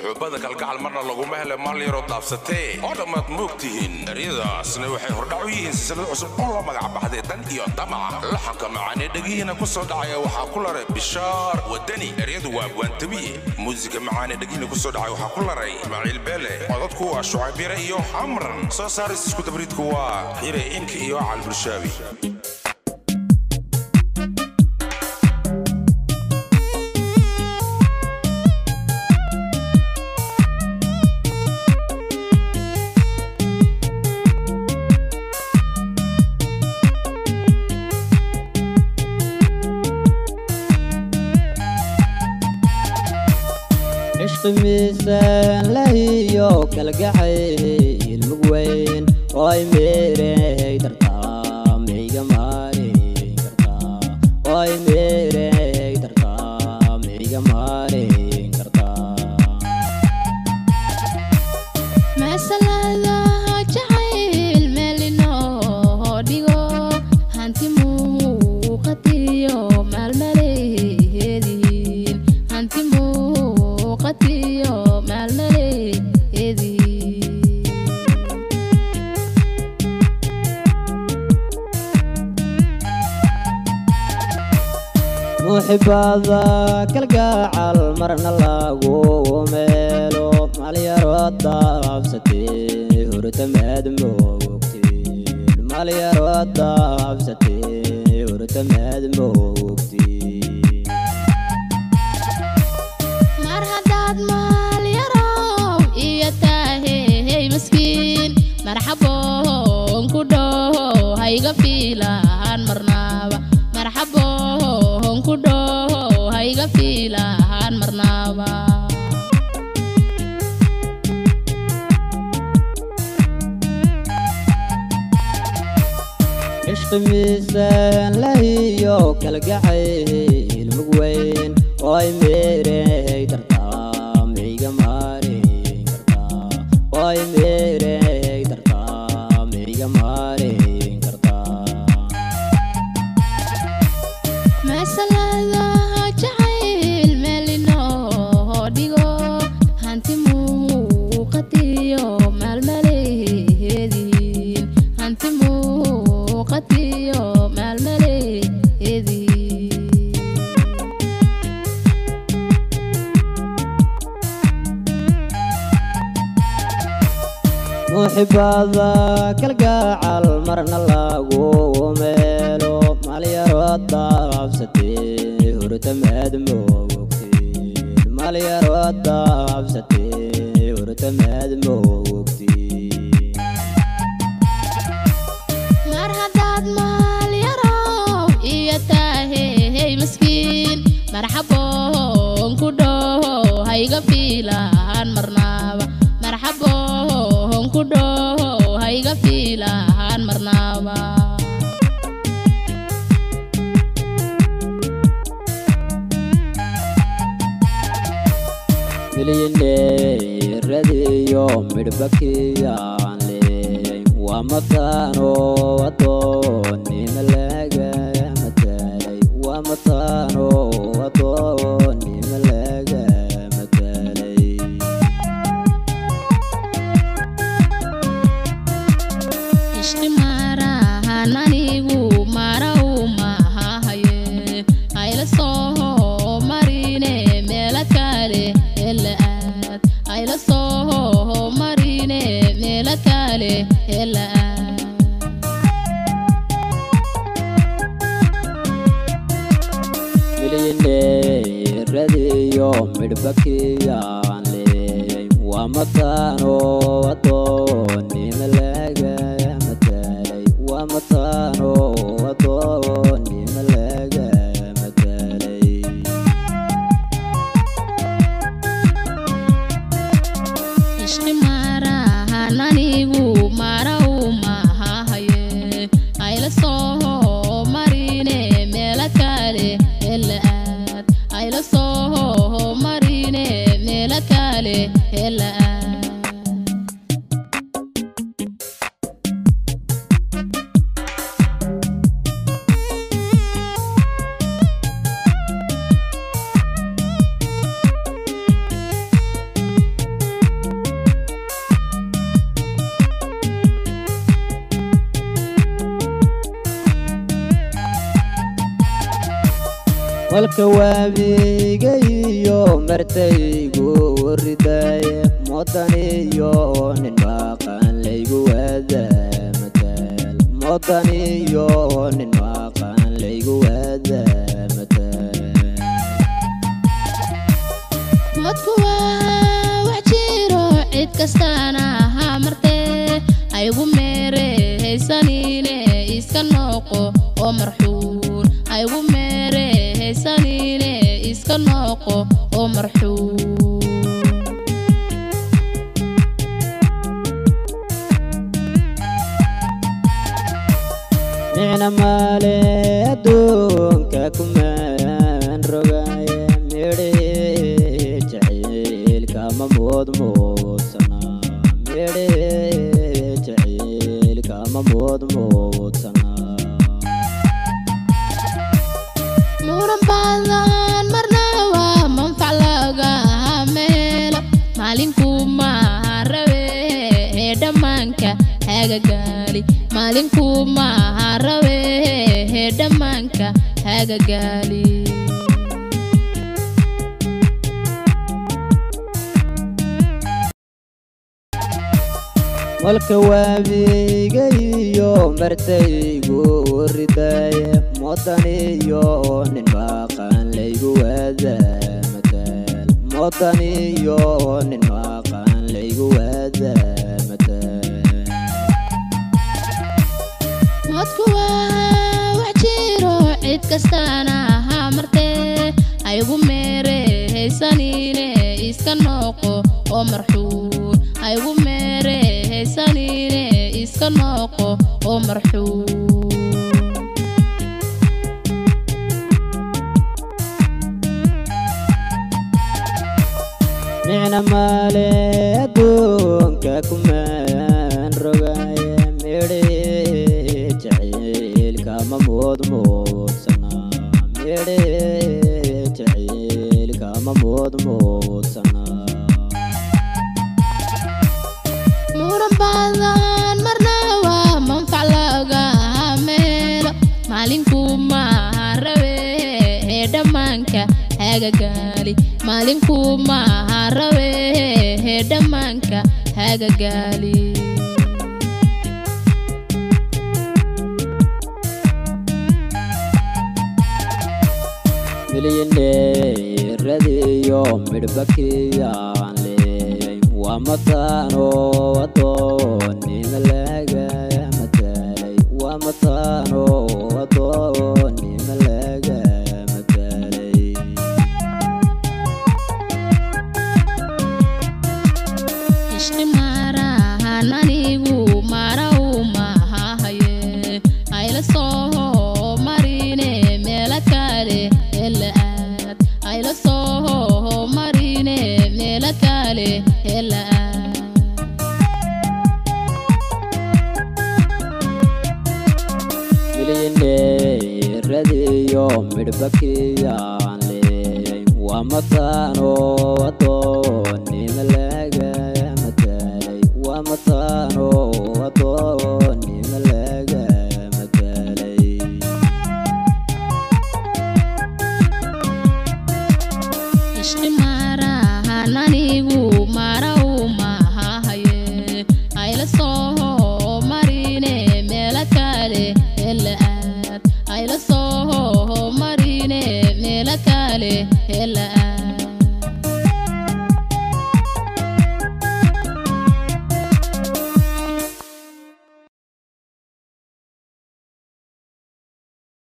muxuubada kalgacal marna laguma hele maal yaroo daabsatee oo dhammaad moog tihiin eryadaasna waxay hordhac u yihiin silsilad cusub oo la magac baxday dan iyo damac laxanka macaanee dhegihiina ku soo dhacaya waxaa ku laray bishaar wadani eryadu waa abwaantabiye muusiga macaanee dhegihiina ku soo dhacay waxaa ku laray ismaaciil beele codadku waa shucaybire iyo amran soo saaris isku dabriidku waa xire inka iyo cal bulshaabi cishqi miisaan lahiyo kalgacayl mug weyn oo ay meerey dartaa miyga maarin kartaa oo ay meerey dartaa miyga maarin kartaa masalada jacayl meelinoo dhigo hanti muuqatiyo maalmaleedihiin hanti muuqatiyo maalmaleedihiin muxibada kalgacal marna lagu meelo malyaro daabsatee hurtamaad moogtiin malyaro daabsatee hurtamaad moogtiin mar haddaad maal yarow iyo taahey maskiin marxaboon ku dhoho hayga fiilahan marnaaba marxaboon ku dhoho hayga fiilahan marnaaba cishqi miisaan lahiyo kalgacayl mug weyn oo ay meerey dartaa miyga maarin kartaa oo ay meerey dartaa miyga maarin kartaa masalada jacayl meelinoo dhigo hanti muuqatiyo maalmaleedihiin hanti muuqatiyo maalmaleedihiin muxibada kalgacal marna lagu meelo malyaro daabsatee hurtamaad moogtiin malyaro daabsatee hurtamaad moogtiin mar haddaad maal yarow iyo taahey maskiin marxaboon ku dhoho hayga fiilahan marnaaba marxaboon ku dhoho hayga fiilahan marnaaba milyaneeradiyo midhbakiyaan leey waa mataano adoonnima laga matalay waa mataano adoonnima laga matalay ishqi maarahan anigu maraw mahahaye hayla soo marine meela kale hela aad hayla soo marine meela kale hela aad milyaneeradiyo midhbakiyaan leey waa mataano adoonnima laga matalay waa mataano adoonnima laga matalay ishqi maarahan anigu maraw mahahaye hayla soo marine meela kale hela aad hayla soo marine meela kale hela aad walka waabiga iyo martaygu ridaye modan iyo nin maqan laygu waada mataal modan iyo nin maqan laygu waada mataal modku waa wax jiro cid kastaana ha martee aygu meerehaysanine iska nooqo oo marxuun aygu meerehaysanine iska nooqo oo marxuun micna maale adduunka kumaan rogaye midhe jacaylkama moodmoodsana midhe jacaylkama moodmoodsana muran badan marna waa manfac laga meelo maalinku maaha rabe ee dhammaanka hagagaali maalinku maaha rabe ee dhammaanka hagagaali walka waabiga iyo martaygu ridaye modan iyo nin maqan laygu waada mataal modan iyo nin maqan laygu waada mataal modku waa wax jiro cid kastaana ha martee aygu meerehaysanine iska nooqo oo marxuun aygu meerehaysanine iska nooqo oo marxuun micna maale adduunka kumaan rogaye midhe jacaylkama moodmoodsana midhe jacaylkama moodmoodsana muran badan marna waa manfac laga meelo maalinku maaha rabe ee dhammaanka hagagaali maalinku maaha rabe ee dhammaanka hagagaali milyaneeradiyo midhbakiyaan leeyay waa mataano adoonima laga mataalay waa mataano adoonima laga mataalay ishqi maarahan anigu maaraw mahahaye ayla soo marine meela kale hela aad ayla soo marine meela kale hela aad milyaneeradiyo midhbakiyaan leeyay waa mataano adoonima laga mataalay waa mataano adoonima laga mataalay ishqi maarahan anigu maaraw mahahaye ayla soo marine meela kale hela aad ayla soo marine meela kale hela aad